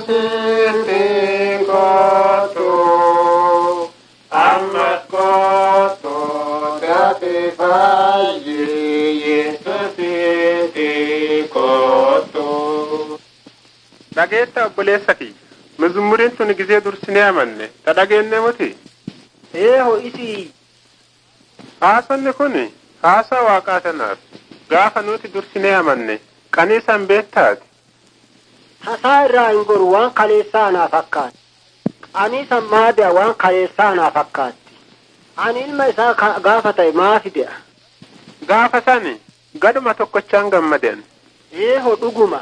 Yesuusitti kootu ammas kootu dafii fayyii Yesuusitti kootu. Dhageetta obboleessa kiyya. Mizmuriin tun gisee dursinee amanne. Ta dhageenne muti. Eeho isii Haasonni kun haasaa waaqaa tanaaf. Gaafa nuti dursinee amanne qanii san beektaati. tasaa irraa hin goru waan kaleessaa naa fakkaatti. Ani san maadi'a waan kaleessaa naa fakkaatti. Ani ilma isaa ka- gaafa ta'e maafi de'a. Gaafa sani gaduma tokkochaan gammadan. Eeho dhuguma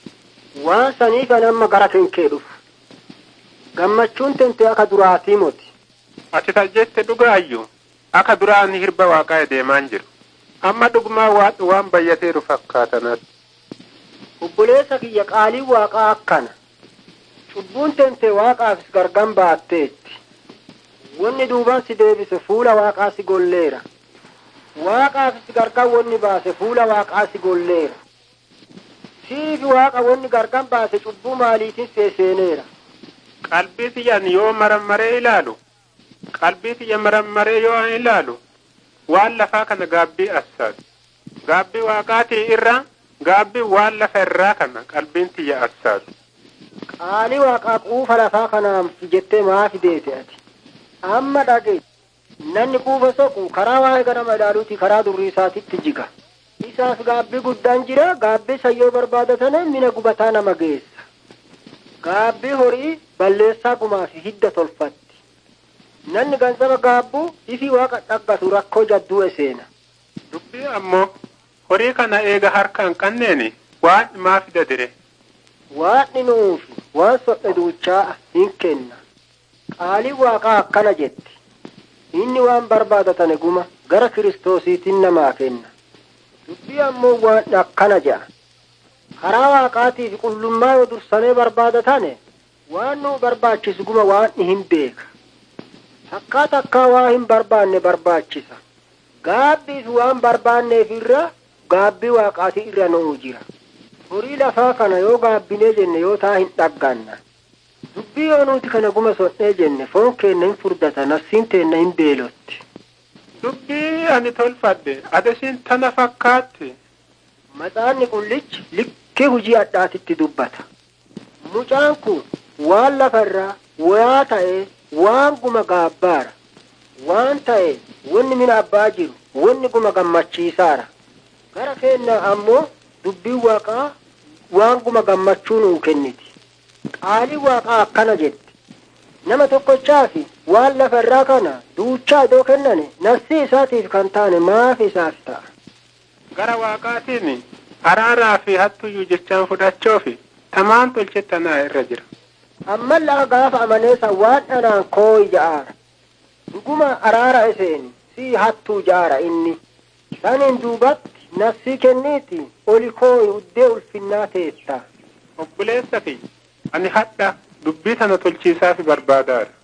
waan saniif ani amma gara kenkee dhufu. Gammachuun tente akka duraatii moti. Ati tajjette dhugaayyuu akka duraan hirba waaqaa deemaan jiru. Amma dhugumaa waan waan bayyateeru fakkaatanatti. Obboleessa kiyya qaaliin waaqaa akkana. Cubbuun tente waaqaafis gargan baatteetti. Wanni duubaan si deebise fuula waaqaa si golleera. Waaqaafis gargan wanni baase fuula waaqaa si golleera. Siifi waaqa wanni gargan baase cubbuu maaliitiin seeseeneera. Qalbii xiyyan yoo marammaree ilaalu qalbii xiyya marammaree yoo an ilaalu waan lafaa kana gaabbii assaatu. Gaabbii waaqaatii irraa gaabbii waan lafa irraa kana qalbiin xiyya assaatu. Qaalii waaqaa quufa lafaa kanaaf jettee maafi deete ati. Amma dhage namni quufa soqu karaa waa'ee ganama ilaaluuti karaa durrii isaatitti jiga. Isaaf gaabbii guddaan jira gaabbii sayyoo barbaadatan mina gubataa nama geessa. Gaabbii horii balleessaa gumaa fi hidda tolfatti. Namni gansaba gaabbuu ifi waaqa dhaggatu rakkoo jadduu seena. Dubbii ammoo horii kana eega harka hin qabneeni waan maa fida dire. Waaqni nuufi waan sodhe duuchaa hin kenna. Qaaliin waaqaa akkana jetti. Inni waan barbaadatane guma gara kiristoosiitiin namaa kenna. Dubbii ammoo waan akkana jedha. Karaa waaqaatiif qullummaa yoo dursanii barbaadatane waan nu barbaachisu guma waan hin beeka. Takkaa takkaa waa hin barbaanne barbaachisa. Gaabbiif waan barbaanneef irra gaabbii waaqaati irra nu'u jira. Horii lafaa kana yoo gaabbinee jenne yoo taa hin dhagganna. Dubbii yoo nuti kana guma sodhee jenne foon keenna hin furdata nafsiin teenna hin beelotti. Dubbii ani tolfadhe adasiin tana fakkaatti. Matsaanni qullichi likkee hujii addaatitti dubbata. Mucaan kun waan lafarraa wayaa ta'ee waan guma gaabbaara. Waan ta'e wanni mina abbaa jiru wanni guma gammachiisaara. Gara keenya ammoo dubbiin waaqaa waan guma gammachuu nuu kenniti. Qaaliin waaqaa akkana jetti. Nama tokkochaafi waan lafarraa kana duuchaa idoo kennane nafsi isaatiif kan taane maaf isaaf ta'a. Gara waaqaatiin araaraa fi hattuyyuu jechaan fudhachoofi tamaan tolchettanaa irra jira. Amman lafa gaafa amaneessa waan dhanaan kooyi ja'aara. Dhuguma araara iseeni si hattuu ja'aara inni. Saniin duubatti nafsii kenniiti oli kooyi uddee ulfinnaa teetta. Obboleessa kiyya ani hadha dubbii tana tolchiisaafi barbaadaadha.